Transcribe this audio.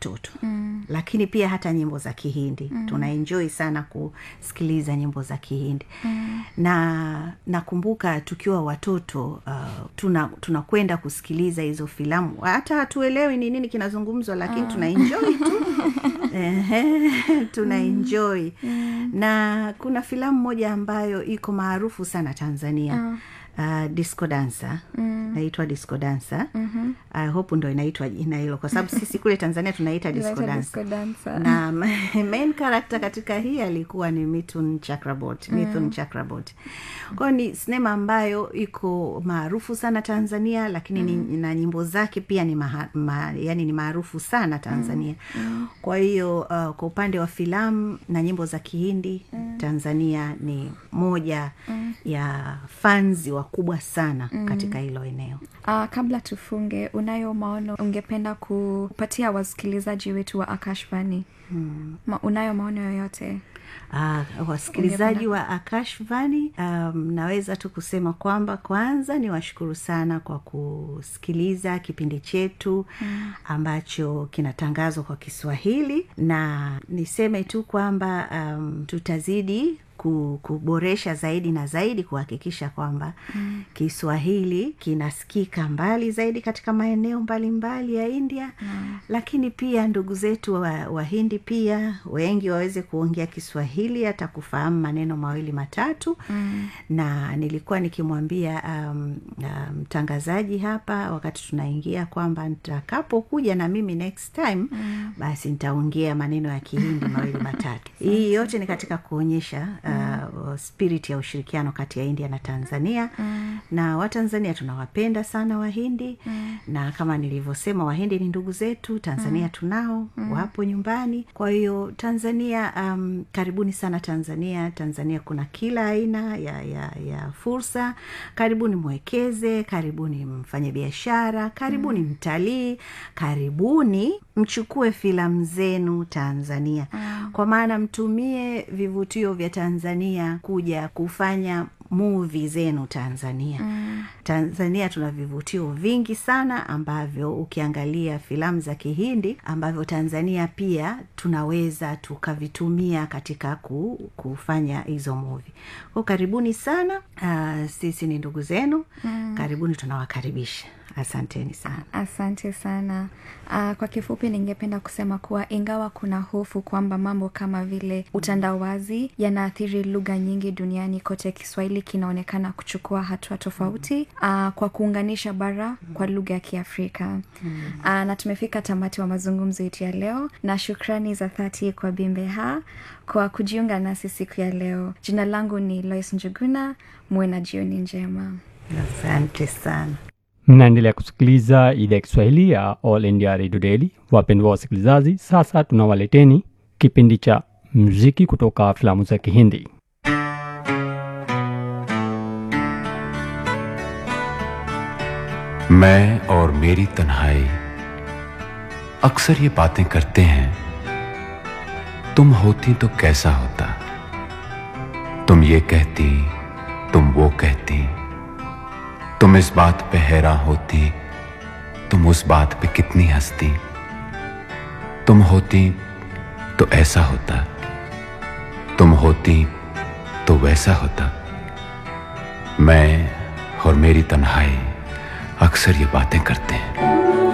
watoto mm. lakini pia hata nyimbo za kihindi mm. tunaenjoi sana kusikiliza nyimbo za kihindi mm. na nakumbuka tukiwa watoto uh, tuna tunakwenda kusikiliza hizo filamu hata hatuelewi ni nini kinazungumzwa lakini uh. tunaenjoi tu tunaenjoi mm. na kuna filamu moja ambayo iko maarufu sana tanzania uh uh, disco dansa mm. naitwa disco dansa mm-hmm. uh, hope ndo inaitwa jina hilo kwa sababu sisi kule tanzania tunaita disco dansa na main character katika hii alikuwa ni mitun chakrabot mm. mithun chakrabot kwayo ni sinema ambayo iko maarufu sana tanzania lakini mm. ni, na nyimbo zake pia ni maha, ma, yani ni maarufu sana tanzania mm. kwa hiyo uh, kwa upande wa filamu na nyimbo za kihindi mm. tanzania ni moja mm. ya fanzi wa wakubwa sana mm. katika hilo eneo uh, kabla tufunge unayo maono ungependa kupatia wasikilizaji wetu wa akashvani hmm. Ma, unayo maono yoyote Uh, wasikilizaji wa akashvani um, naweza tu kusema kwamba kwanza ni washukuru sana kwa kusikiliza kipindi chetu mm. ambacho kinatangazwa kwa kiswahili na niseme tu kwamba um, tutazidi kuboresha zaidi na zaidi kuhakikisha kwamba mm. kiswahili kinasikika mbali zaidi katika maeneo mbalimbali mbali ya india mm. lakini pia ndugu zetu wahindi wa pia wengi waweze kuongea kiswahili hata kufahamu maneno mawili matatu mm. na nilikuwa nikimwambia mtangazaji um, um, hapa wakati tunaingia kwamba nitakapokuja na mimi next time mm. basi nitaongea maneno ya kihindi mawili matatu hii yote ni katika kuonyesha uh, spirit ya ushirikiano kati ya india na tanzania mm. na watanzania tunawapenda sana wahindi mm. na kama nilivyosema wahindi ni ndugu zetu tanzania mm. tunao mm. wapo nyumbani kwa hiyo tanzania um, karibuni sana tanzania tanzania kuna kila aina ya, ya, ya fursa karibuni mwekeze karibuni mfanye biashara karibuni mm. mtalii karibuni mchukue filamu zenu tanzania mm. kwa maana mtumie vivutio vya tanzania kuja kufanya muvi zenu tanzania mm. tanzania tuna vivutio vingi sana ambavyo ukiangalia filamu za kihindi ambavyo tanzania pia tunaweza tukavitumia katika ku, kufanya hizo muvi ko karibuni sana uh, sisi ni ndugu zenu mm. karibuni tunawakaribisha asanteni sana asante sana uh, kwa kifupi ningependa kusema kuwa ingawa kuna hofu kwamba mambo kama vile utandawazi yanaathiri lugha nyingi duniani kote kiswahili kinaonekana kuchukua hatua tofauti uh, kwa kuunganisha bara kwa lugha ya kiafrika uh, na tumefika tamati wa mazungumzo yetu ya leo na shukrani za dhati kwa bimbeha kwa kujiunga nasi siku ya leo jina langu ni lois njuguna muwe na jioni njema asante sana mnaendelea kusikiliza idhaa ya kiswahili ya all india radio daily wapendwa wasikilizaji sasa tunawaleteni kipindi cha mziki kutoka filamu za kihindi मैं और मेरी तन्हाई अक्सर ये बातें करते हैं तुम होती तो कैसा होता तुम ये कहती तुम वो कहती तुम इस बात पे हैरान होती तुम उस बात पे कितनी हंसती तुम होती तो ऐसा होता तुम होती तो वैसा होता मैं और मेरी तन्हाई अक्सर ये बातें करते हैं